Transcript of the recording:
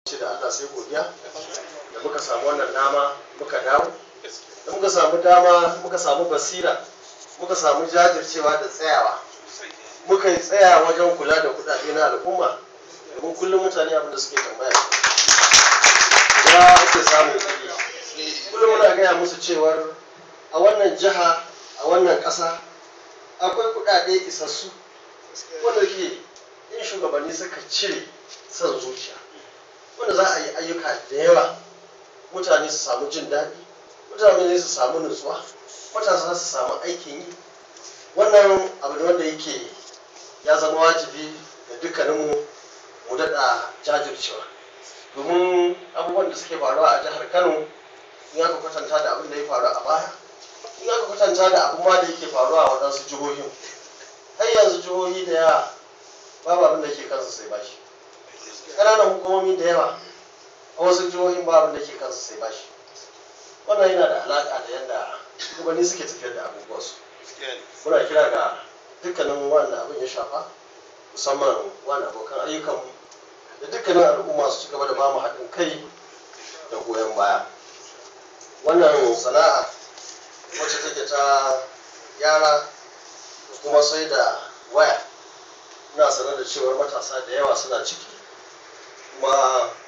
ce da Allah sai godiya da muka samu wannan dama muka dawo da muka samu dama muka samu basira muka samu jajircewa da tsayawa muka yi tsaya wajen kula da kudade na al'umma domin kullum mutane abin da suke tambaya ya ake samun kuɗi kullum muna gaya musu cewar a wannan jiha a wannan ƙasa akwai kudade isassu wanda ke in shugabanni suka cire son zuciya wanda za a yi ayyuka da yawa mutane su samu jin daɗi mutane su samu nutsuwa matasa su samu aikin yi wannan abu ne wanda yake ya zama wajibi da dukkaninmu mu daɗa jajircewa domin abubuwan da suke faruwa a jihar kano in aka kwatanta da abin da ya faru a baya in aka kwatanta da abin ma da yake faruwa a waɗansu jihohin har yanzu jihohi da yawa babu abin da ke kansu sai bashi ƙananan hukumomi da yawa a wasu jihohin ba abin da ke kansu sai bashi wannan yana da alaƙa da yadda shugabanni suke tafiyar da abubuwansu muna kira ga dukkanin wanda abin ya shafa musamman wani abokan ayyukanmu da dukkanin al'umma su ci gaba da bamu haɗin kai da goyon baya wannan sana'a wacce take ta yara da kuma sai da waya ina sanar da cewar matasa da yawa suna ciki kuma